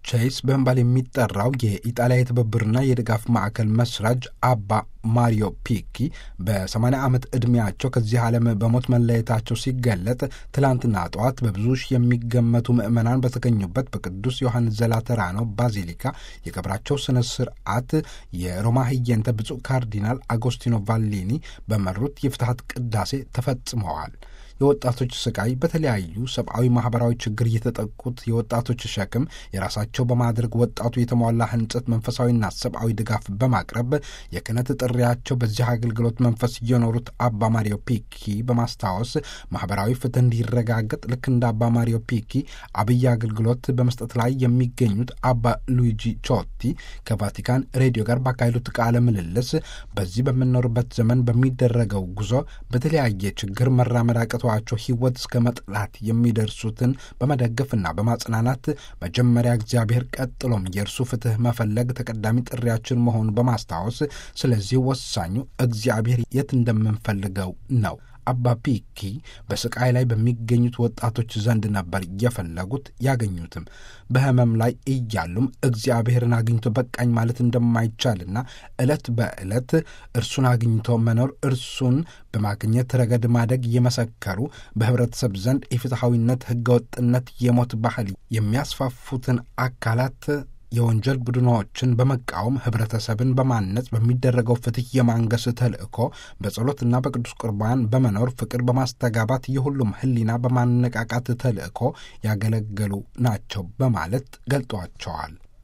ቼይስ በመባል የሚጠራው የኢጣሊያ የትብብርና የድጋፍ ማዕከል መስራች አባ ማሪዮ ፒኪ በ80 ዓመት ዕድሜያቸው ከዚህ ዓለም በሞት መለየታቸው ሲገለጥ ትላንትና ጠዋት በብዙ ሺህ የሚገመቱ ምዕመናን በተገኙበት በቅዱስ ዮሐንስ ዘላተራኖ ባዚሊካ የቀብራቸው ስነ ስርዓት የሮማ ህየንተ ብፁዕ ካርዲናል አጎስቲኖ ቫሊኒ በመሩት የፍትሐት ቅዳሴ ተፈጽመዋል። የወጣቶች ስቃይ በተለያዩ ሰብአዊ፣ ማህበራዊ ችግር የተጠቁት የወጣቶች ሸክም የራሳቸው በማድረግ ወጣቱ የተሟላ ህንጸት መንፈሳዊና ሰብአዊ ድጋፍ በማቅረብ የክህነት ጥሪያቸው በዚህ አገልግሎት መንፈስ እየኖሩት አባ ማሪዮ ፒኪ በማስታወስ ማህበራዊ ፍትህ እንዲረጋገጥ ልክ እንደ አባ ማሪዮ ፒኪ አብይ አገልግሎት በመስጠት ላይ የሚገኙት አባ ሉዊጂ ቾቲ ከቫቲካን ሬዲዮ ጋር ባካሄዱት ቃለ ምልልስ በዚህ በምንኖርበት ዘመን በሚደረገው ጉዞ በተለያየ ችግር መራመድ አቅቷቸው ህይወት እስከ መጥላት የሚደርሱትን በመደገፍና በማጽናናት መጀመሪያ እግዚአብሔር ቀጥሎም የእርሱ ፍትህ መፈለግ ተቀዳሚ ጥሪያችን መሆኑን በማስታወስ ስለዚህ ወሳኙ እግዚአብሔር የት እንደምንፈልገው ነው። አባ ፒኪ በስቃይ ላይ በሚገኙት ወጣቶች ዘንድ ነበር የፈለጉት ያገኙትም። በህመም ላይ እያሉም እግዚአብሔርን አግኝቶ በቃኝ ማለት እንደማይቻልና ዕለት በዕለት እርሱን አግኝቶ መኖር እርሱን በማግኘት ረገድ ማደግ እየመሰከሩ በህብረተሰብ ዘንድ የፍትሐዊነት፣ ህገወጥነት፣ የሞት ባህል የሚያስፋፉትን አካላት የወንጀል ቡድኖችን በመቃወም ህብረተሰብን በማነጽ በሚደረገው ፍትህ የማንገስ ተልእኮ በጸሎትና በቅዱስ ቁርባን በመኖር ፍቅር በማስተጋባት የሁሉም ህሊና በማነቃቃት ተልእኮ ያገለገሉ ናቸው በማለት ገልጧቸዋል።